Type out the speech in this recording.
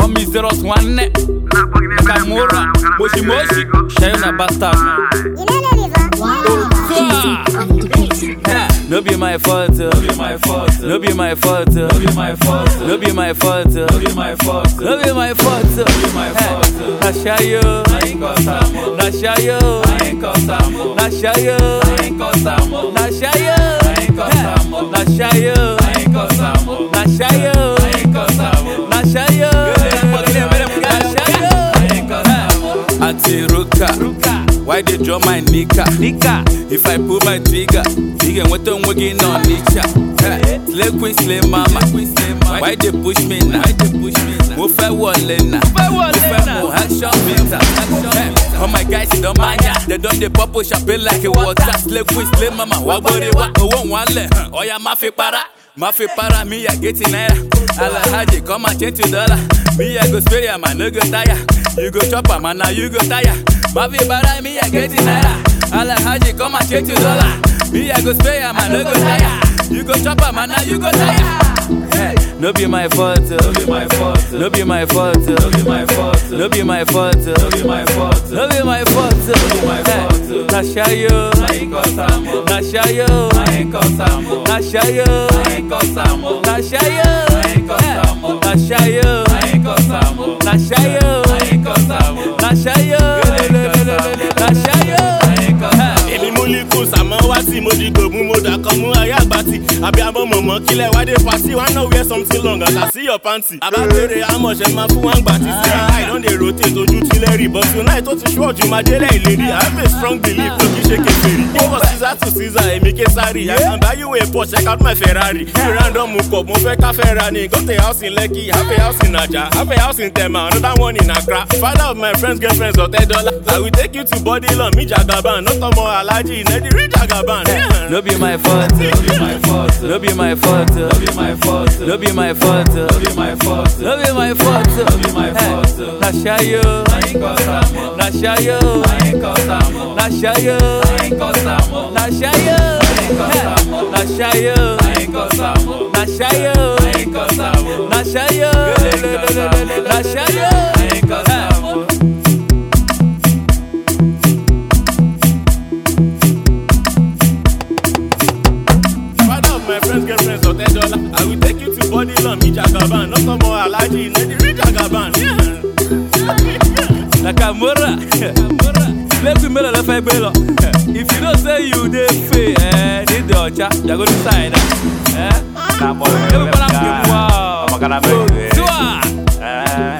me zeros nwanne Nakamura Moshi Moshi Shayo na bastard man You know the river? Eh, No be my fault, no be my fault, no be my fault, no be my fault, no be my fault, no be my fault, no be my fault, no be my fault. Na shayo, na shayo, na shayo, na shayo, na shayo, na shayo, na shayo, na shayo. Auntie Ruka, why they draw my nika? Nika. If I pull my trigger, you can wait on working on nature. Slay queen, slay mama. Why they push me now? Why they push me now? Mo fẹ́ wọlé náà. Mo fẹ́ mo action bitter. Eh, All my guys don mania. They don dey pop champagne like a water. Slay queen, slay mama. Wá gbórí wá. Owó wọn lẹ̀. Ọ̀ya má fi para. Má fi para mi yà gétì náírà. Alhaji come and change to dollar. Me I go spray am, I no go tire. You go chop am, and now you go tire. Ma fi para mi yà gétì náírà. Alhaji come and change to dollar. Me I go spray am, I no go tire. You go chop am, and now you go tire. Hey, no be my fault, no be my fault, no be my fault, no be my fault, no be my fault, no be my fault, no be my fault, no be my fault. Na shayo, na shayo, na shayo, na shayo, na shayo, na shayo, na shayo, na shayo. èmi mú líkù sàmọ́ wá sí mo di gbòmù mo dà kan mú ayé àgbàtì àbí àbọ̀ mọ̀mọ́ kílẹ̀ wá dé pàṣí wá náà wear something long and I see your panty. àbá béèrè àmọ̀ṣẹ́ máa fún wa ń gbà tí sí i don dey rotate ojú tilẹ̀ rí but tonight ó ti ṣú ọ̀jù máa délẹ̀ ìlérí I have a strong belief tó kí ṣe kékeré. ó wọ caesar to caesar èmi késàrì I can buy you a Porsche check out my Ferrari. bí random kọ̀ mo fẹ́ ká fẹ́ ra ni got a house in Lekki have a house in Naija have a house in Tema another one in Accra. father of my friends girlfriends ọ̀tẹ́ dọ́là. I will take you to body lawn mi jagaban no tọmọ alhaji nedi rí jagaban. Yeah. No be my fault, no be my fault, no be my fault, no be my fault, no be my fault, no be my fault, no be my fault, no be my fault. Na shayo, na shayo, na shayo, na shayo, na shayo, na shayo, na shayo, na shayo. Father of my friends, girlfriends, or ten dollar. I will take you to body lawn, me jagaban. Not some more allergy, let the read jagaban. Yeah. Nakamura, make we make a left bello. If you don't say you dey fail, eh, need the ocha, you go decide. Eh, Nah, boy, everybody yeah. wow. I'm gonna make it. Tiwa. Eh,